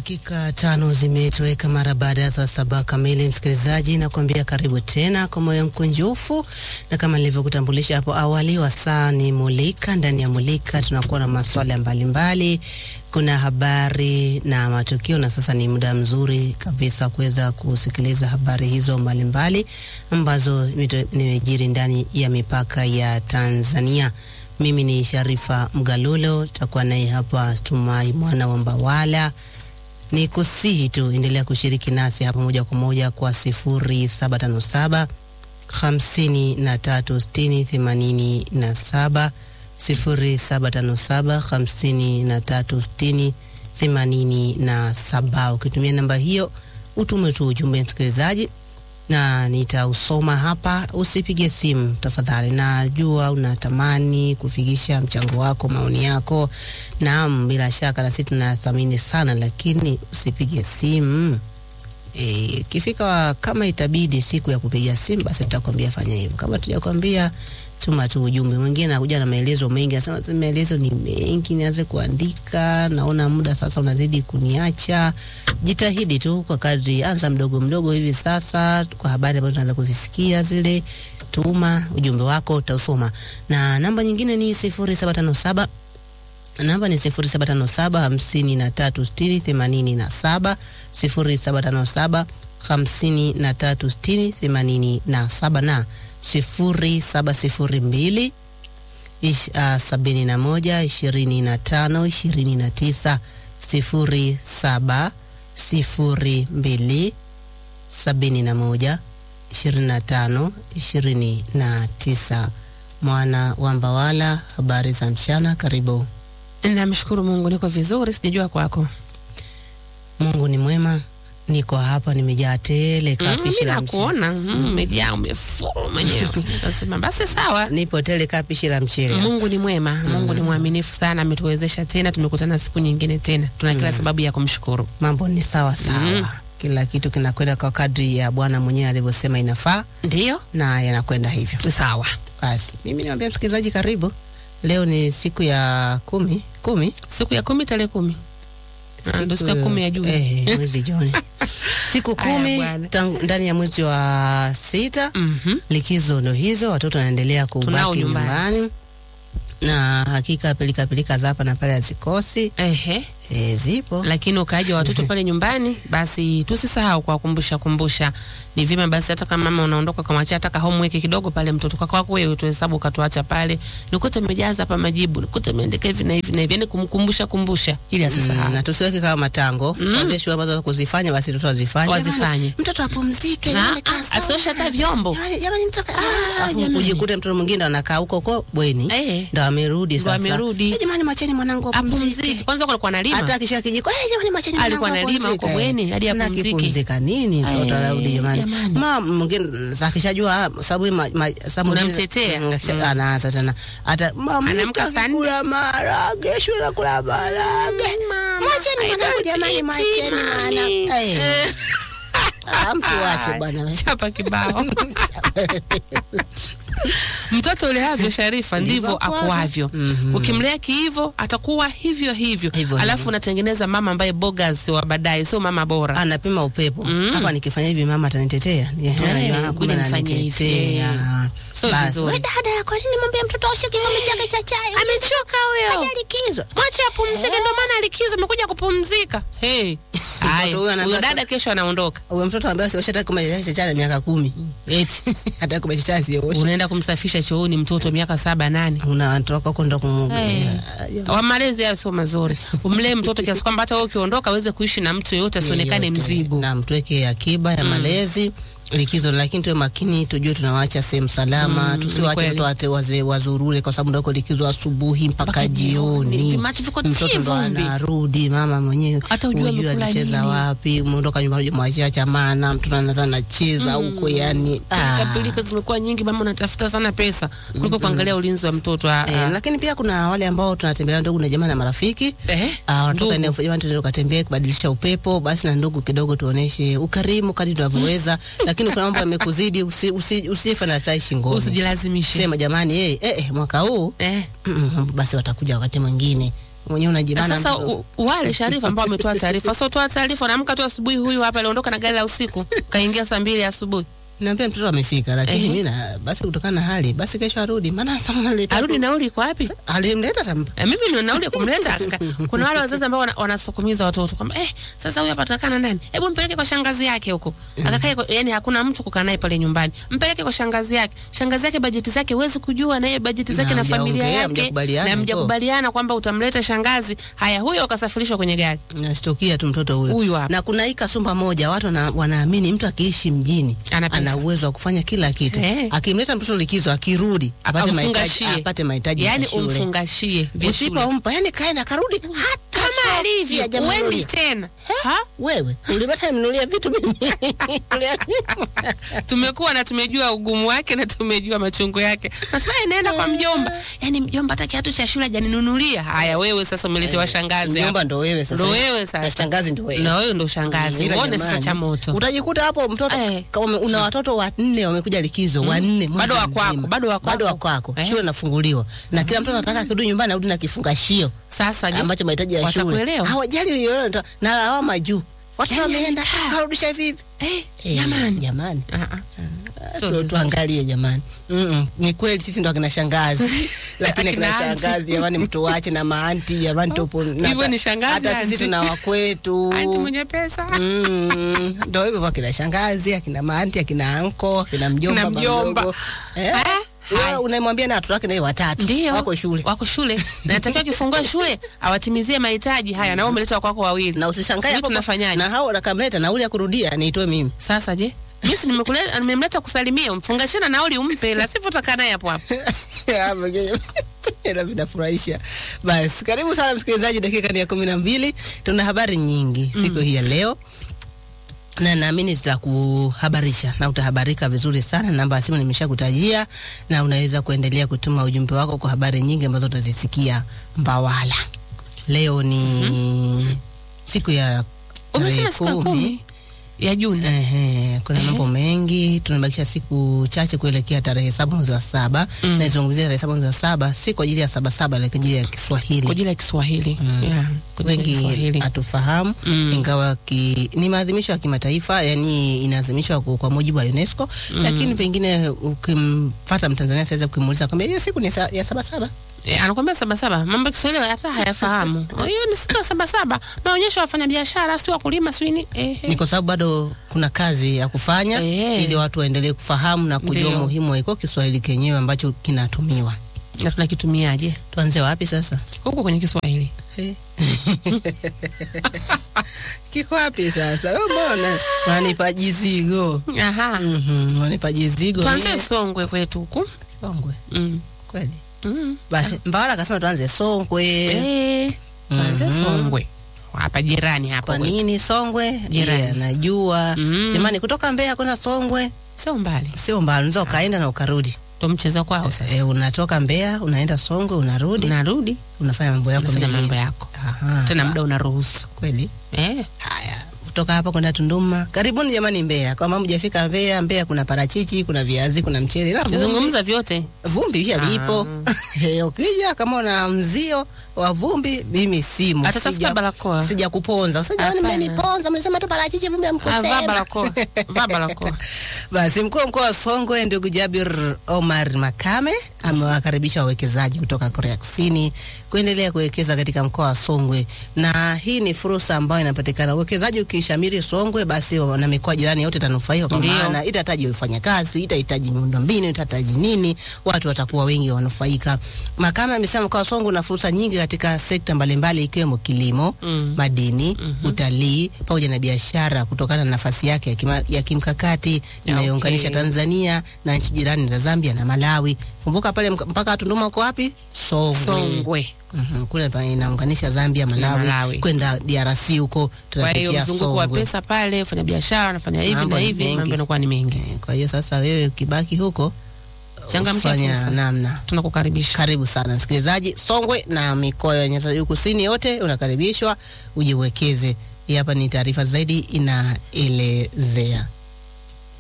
Dakika tano zimetoweka mara baada ya saa saba kamili. Msikilizaji, nakwambia karibu tena kwa moyo mkunjufu, na kama nilivyokutambulisha hapo awali, wasaa ni Mulika. Ndani ya Mulika tunakuwa na maswala mbalimbali, kuna habari na matukio, na sasa ni muda mzuri kabisa kuweza kusikiliza habari hizo mbalimbali ambazo nimejiri ndani ya mipaka ya Tanzania. Mimi ni Sharifa Mgalulo, takuwa naye hapa Tumai mwana wa Mbawala. Ni kusihi tu endelea kushiriki nasi hapa moja kwa moja kwa sifuri saba tano saba hamsini na tatu sitini themanini na saba sifuri saba tano saba hamsini na tatu sitini themanini na saba. Ukitumia namba hiyo utume tu ujumbe msikilizaji na nitausoma hapa. Usipige simu tafadhali, najua unatamani kufikisha mchango wako, maoni yako. Naam, bila shaka na sisi tunathamini sana, lakini usipige simu. E, kifika kama itabidi siku ya kupiga simu, basi tutakwambia fanya hivyo. Kama tujakwambia tuma tu ujumbe. Mwingine anakuja na maelezo mengi, anasema maelezo ni mengi, nianze kuandika, naona muda sasa unazidi kuniacha. Jitahidi tu kwa kadri, anza mdogo mdogo hivi sasa, kwa habari ambazo tunaanza kuzisikia zile, tuma ujumbe wako, utausoma. Na namba nyingine ni sifuri saba tano saba namba ni sifuri saba tano saba hamsini na tatu sitini themanini na saba sifuri saba tano saba hamsini na tatu sitini themanini na saba na sifuri saba sifuri mbili ish, uh, sabini na moja ishirini na tano ishirini na tisa sifuri saba sifuri mbili sabini na moja ishirini na tano ishirini na tisa. Mwana wa Mbawala, habari za mchana, karibu. Namshukuru Mungu niko vizuri, sijajua kwako. Mungu ni mwema, niko hapa nimejaa tele kapishi la mchele. Nakuona umejaa umefuru mwenyewe. Nasema basi sawa. Nipo tele kapishi la mchele. Mungu ni mwema, Mungu ni mwaminifu sana, ametuwezesha tena, tumekutana siku nyingine tena, tuna kila sababu ya kumshukuru. Mambo ni sawa sawa, kila kitu kinakwenda kwa kadri ya Bwana mwenyewe alivyosema inafaa, Ndiyo na yanakwenda hivyo. sawa. Basi mimi niwaambia msikilizaji, karibu. Leo ni siku ya kumi kumi Siku ya kumi tarehe kumi Ah, ndo siku ya kumi ya Juni. eh, mwezi Juni siku Aya, kumi bwana. tangu ndani ya mwezi wa sita. Mhm. Likizo ndo hizo, watoto wanaendelea Tunao kubaki nyumbani. nyumbani, na hakika pilika pilika za hapa na pale hazikosi, Ehe. e, zipo lakini ukaaji wa watoto pale nyumbani, basi tusisahau kuwakumbusha kumbusha. Ni vyema basi, hata kama mama unaondoka ukamwachia hata ka homework kidogo pale mtoto kwako wako wewe, tuhesabu ukatuacha pale, nikute umejaza hapa majibu, nikute umeandika hivi na hivi na hivi, yani kumkumbusha kumbusha ili asisahau. Mm, na tusiweke kama matango mm. Wazee shule ambazo kuzifanya basi mtoto azifanye, Wazifanye. Jamani, mtoto apumzike, Na, yale ah, kasoma. asioshe hata vyombo. Jamani, jamani, mtoto Ah, Alafu jamani. ujikute mtoto mwingine anakaa huko huko bweni Eh. ndo amerudi Ndo sasa, amerudi. Eh, jamani, mwacheni mwanangu Apumzike apumzike. kwanza, kwa alikuwa analima Hata akisha kijiko, eh, jamani, mwacheni mwanangu Alikuwa analima apumzike. huko bweni, hadi Na apumzike. akipumzika nini mtoto Eh, anarudi jamani. jamani. Ma mwingine sasa akishajua sababu ma, ma, saa mwingine- Unamtetea. Mm, akisha- Mm. anaanza tena hata mama Anaamka sitaki saa nne. kula maharage, shule nakula maharage. Mama, Mwacheni I mwanangu don't jamani, eat mwacheni mwana. mommy. Eh. Eh. Ah, mtu wache bwana we. chapa kibao mtoto uleavyo Sharifa Ndivyo ndivyo akuavyo. akuavyo. Mhm. Ukimlea kiivo atakuwa hivyo hivyo, Hivyo alafu hivyo. unatengeneza mama ambaye bogas wa baadaye, sio mama bora. anapima upepo Mm. hapa, nikifanya hivi mama atanitetea. Ni- Eh, anajua, ngoja kumbe nifanye hivi. ananitetea. Sio Basi, vizuri. we dada, kwa nini mwambie mtoto oshe kikombe chake cha chai? Amechoka huyo, Kaja likizo. mwache apumzike. Ndio maana likizo amekuja kupumzika. Hey. Haya, huyo anaambiwa huyo dada kesho anaondoka, Huyo mtoto ambaye asioshe hata kikombe cha chai cha miaka kumi eti hata kikombe cha chai asioshe, unaenda kumsafisha chooni mtoto miaka saba nane. unatoka kwenda kumwoga. Eh. Ya, wa malezi hayo sio mazuri. Umlee mtoto kiasi kwamba hata wewe ukiondoka aweze kuishi na mtu yeyote, asionekane yeyote. mzigo. na mtuweke akiba ya malezi likizo, lakini tuwe makini, tujue tunawaacha sehemu salama, Mm, tusiwache ni watoto wate wazee wazurure, kwa sababu ndako likizo asubuhi mpaka Mpaka jioni. jioni, Vimachi viko mtoto chi ndo vumbi. anarudi, mama mwenyewe Hata hujui hujui amekula alicheza nini. wapi, umeondoka nyumbani mwachia chamana, mtoto anaanza anacheza huko, yani Pilika ah. pilika zimekuwa nyingi, mama unatafuta sana pesa kuliko kuangalia ulinzi wa mtoto. Ah, Eh, ah. lakini pia kuna wale ambao tunatembelea ndugu na jamaa na marafiki Eh, Ah, wanatoka ndugu. eneo jamani, tuende tukatembee kubadilisha upepo. Basi na ndugu kidogo tuoneshe ukarimu kadri tunavyoweza, lakini kuna mambo yamekuzidi, usi, usi, usife na tai shingoni. Usijilazimishe. Sema jamani, eh, eh, mwaka huu Eh, mm, mm, basi watakuja wakati mwingine mwenyewe unajibana Sasa mtoto. u, wale Sharifa ambao wametoa taarifa, so toa taarifa, unaamka tu asubuhi, huyu hapa aliondoka na gari la usiku kaingia saa mbili asubuhi, Naambia mtoto amefika, lakini Ehe. mimi na basi kutokana na hali basi kesho arudi, maana sasa naleta arudi nauli iko wapi? alimleta tampa Eh, mimi ndio nauli ya kumleta. Kuna wale wazazi ambao wana- wanasukumiza watoto kwamba eh, sasa huyu hapa atakaa na nani? Hebu mpeleke kwa shangazi yake huko. Akakae kwa, yani hakuna mtu kukaa naye pale nyumbani. Mpeleke kwa shangazi yake. Shangazi yake bajeti zake huwezi kujua na yeye bajeti zake Na na, familia mjaongea, yake mjakubaliana na hivyo. mjakubaliana kwamba utamleta shangazi. Haya, huyo akasafirishwa kwenye gari. nashtukia tu mtoto huyo Huyu hapa. na kuna hii kasumba moja watu wana, wanaamini mtu akiishi mjini Ana pesa. ana uwezo wa kufanya kila kitu Eh. akimleta mtoto likizo akirudi apate mahitaji Amfungashie. apate mahitaji Yaani ya shule umfungashie vya shule. usipompa yani kaenda karudi hata Kama soksi alivyo, hajanunulia. uendi tena. Ha? wewe ulipata mnunulia vitu mimi tumekuwa na tumejua ugumu wake na tumejua machungu yake. Sasa inaenda kwa mjomba, yaani mjomba hata kiatu cha shule hajaninunulia. Haya, wewe sasa umeletewa shangazi mjomba hapa. ndo wewe sasa Ndo wewe na sasa. shangazi ndo wewe na wewe ndo shangazi. Ila Uone jamani, sasa cha moto. utajikuta hapo mtoto Eh. kama ume- una watoto wanne wamekuja likizo wanne mwezi Bado wa mzima. kwako, bado wa bado wa kwako. kwako Eh. shule inafunguliwa na kila mtoto anataka akirudi nyumbani arudi na kifungashio Sasa je, ambacho mahitaji ya shule watakuelewa? hawajali uliona ndo- na lawama juu watu Yaani wameenda amekaa. karudisha hivi hivi Eh, Eh, jamani. jamani Ah, ah. Tu- Sio vizuri. tuangalie jamani Mm-mm. ni kweli sisi ndo akina shangazi lakini akina Akina aunti. shangazi jamani mtu wache na maanti jamani tupo na Hivyo hata- ni shangazi, hata sisi aunti. tuna wakwetu Anti mwenye pesa. Mm, ndo hivyo kwa kina shangazi akina maanti akina anko akina mjomba Kina baba mjomba. mdogo. eh? Ah, Wewe hai. unamwambia na watoto wake naye watatu Ndio. wako shule Wako shule. Na natakiwa kifungua shule awatimizie mahitaji haya na wewe umeleta kwako wawili. na usishangae Sijui hapo tunafanyaje? na hao nakamleta nauli ya kurudia niitoe mimi Sasa je? Mimi si nimekuleta nimemleta kusalimia, umfungashie na nauli umpe, la sivyo utakaa naye hapo hapo. Ila vinafurahisha. Basi karibu sana msikilizaji, dakika ni ya kumi na mbili. Tuna habari nyingi siku hii ya leo na naamini zitakuhabarisha na utahabarika vizuri sana. Namba ya simu nimeshakutajia, na unaweza kuendelea kutuma ujumbe wako kwa habari nyingi ambazo utazisikia Mbawala. Leo ni siku ya tarehe Umesema siku ya kumi ya Juni. Ehe, kuna mambo mengi, tunabakisha siku chache kuelekea tarehe saba mwezi wa saba Mm. na izungumzia tarehe saba mwezi wa saba si kwa ajili ya saba saba, lakini kwa ajili ya Kwa Kiswahili. ajili ya Kiswahili. Yeah, kwa ajili ya Wengi Kiswahili. hatufahamu Mm. ingawa ki, ni maadhimisho ya kimataifa, yani inaadhimishwa kwa, kwa mujibu wa UNESCO lakini pengine ukimfata Mtanzania saweza kukimuuliza kwamba hiyo siku ni sa, ya saba saba E, anakwambia sabasaba, mambo ya Kiswahili hata hayafahamu. Hiyo ni siku ya sabasaba, maonyesho ya wafanyabiashara, si wakulima, si ni eh, ni kwa sababu bado kuna kazi ya kufanya Eh. ili watu waendelee kufahamu na kujua Ndio. umuhimu wa iko Kiswahili kenyewe ambacho kinatumiwa. na tunakitumiaje Tuanze wapi sasa? huko kwenye Kiswahili? Kiko wapi sasa? Wewe mbona unanipa jizigo? Aha, Mhm, unanipa jizigo. tuanzie mie. Songwe kwetu huku. Songwe. Mm. Kweli. Mm. Basi Mbawala akasema tuanze Songwe. Eh, tuanzie Mhm. Songwe hapa jirani hapa Kwa kwetu. nini Songwe? Jirani. Yeah, najua. Mm. Jamani kutoka Mbeya kwenda Songwe Sio mbali, sio mbali, unaweza ukaenda na ukarudi. ndo mchezo kwao sasa. Eh, unatoka Mbeya unaenda Songwe unarudi Unarudi unafanya mambo yako unafanya mengine. mambo yako Aha. tena, Ah, muda unaruhusu kweli. eh. Haya, kutoka hapa kwenda Tunduma. Karibuni jamani Mbeya. Kama mjafika Mbeya, Mbeya kuna parachichi, kuna viazi, kuna mchele. Ila vumbi- Zungumza vyote vumbi pia Ah. lipo. Eh, Ukija kama una mzio wa vumbi, mimi simu. atatafuta barakoa. Sija kuponza. Sasa jamani, Hapana. mmeniponza, mlisema tu parachichi, vumbi Ah, Vaa hamkusema. barakoa, vaa barakoa. Basi mkuu wa mkoa wa Songwe ndugu Jabir Omar Makame amewakaribisha wawekezaji kutoka Korea Kusini kuendelea kuwekeza katika mkoa wa Songwe, na hii ni fursa ambayo inapatikana. Uwekezaji ukishamiri Songwe, basi na mikoa jirani yote itanufaika, kwa Ndio. maana itahitaji wafanyakazi, itahitaji miundombinu, itahitaji nini, watu watakuwa wengi wanufaika. Makame amesema mkoa wa Songwe una fursa nyingi katika sekta mbalimbali ikiwemo kilimo, Mm. madini, utalii pamoja na biashara kutokana na nafasi yake ya, kima, ya kimkakati inayounganisha Okay. Tanzania na nchi jirani za Zambia na Malawi. Kumbuka pale mk- mpaka wa Tunduma uko wapi? Songwe. Songwe. Mhm, kule pa- inaunganisha Zambia, Malawi, Malawi. kwenda DRC huko Kwa hiyo tunapitia mzunguko wa Songwe. pesa pale, fanya biashara, anafanya hivi Mambo na ni hivi, mengi. mambo yanakuwa ni mengi. Eh, Kwa hiyo sasa wewe ukibaki huko Changamkia ufanya fursa. namna Tunakukaribisha. karibu sana msikilizaji. Songwe na mikoa ya Nyanda za Juu Kusini yote unakaribishwa uje uwekeze. Hii hapa ni taarifa zaidi inaelezea